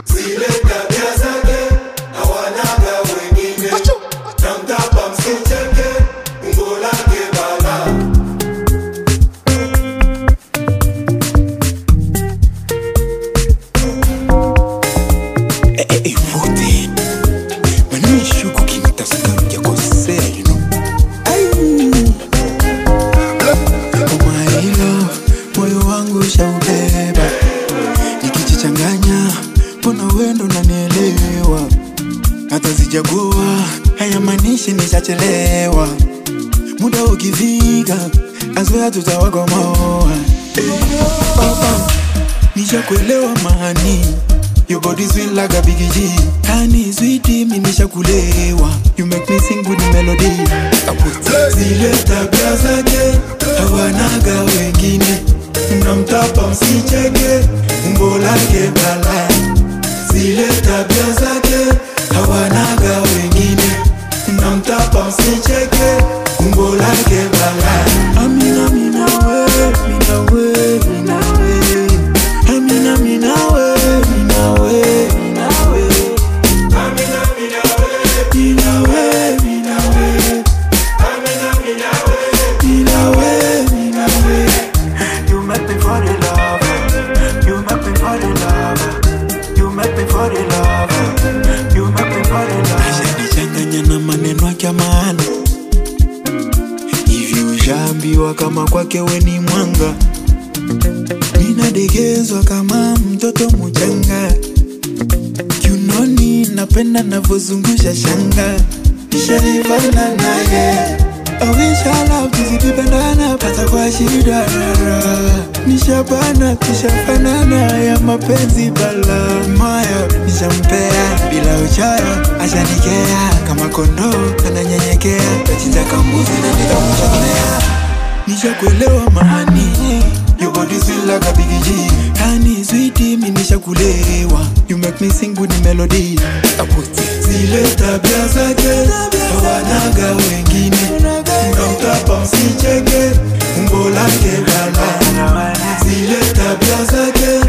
zile tabia zake hawanaga wengine na mtapa msicheke umbo lake bala Eh, eh, eh, vote. Maneno ishuku kinitasuka hujakosea, you know. Ai. Oh my love, moyo wangu ushaubeba nikijichanganya mbona wendo nanielewa hata sijagoa hayamaanishi nishachelewa muda ukifika azwea tutawagomoa oh, oh. nishakuelewa mahani Your body sweet like a big G Honey, sweetie, mi nishakulewa You make me sing with the melody zile tabia zake hawanaga wengine mnamtapa msicheke umbo lake bala zile tabia zake hawanaga wengine mnamtapa msicheke umbo lake bala Amina, mina we, mina we, mina we Amina, mina we, mina we, mina we Amina, mina we, Mina we, mina we Amina, mina we. Mina we, mina we You make me fall in love You make me fall in love You make me fall in love You make me fall in love Ashanichanganya na maneno yake ya maana hivi ushaambiwa kama kwake we ni mwanga ninadegezwa kama mtoto mchanga kiunoni napenda navyozungusha shanga nishaivana naye awishala tuzikipendana pata kwa shida rara nishapana tushafanana ya mapenzi bala moyo nishampea bila uchoyo ashanikea kama kondoo ananyenyekea tachinja kambuzi na nitamushonea nishakuelewa mahani Your body sweet like a big G Honey, sweetie, mi nishakulewa You make me sing with the melody zile tabia zake hawanaga wengine mnamtapa msicheke umbo lake bala zile tabia zake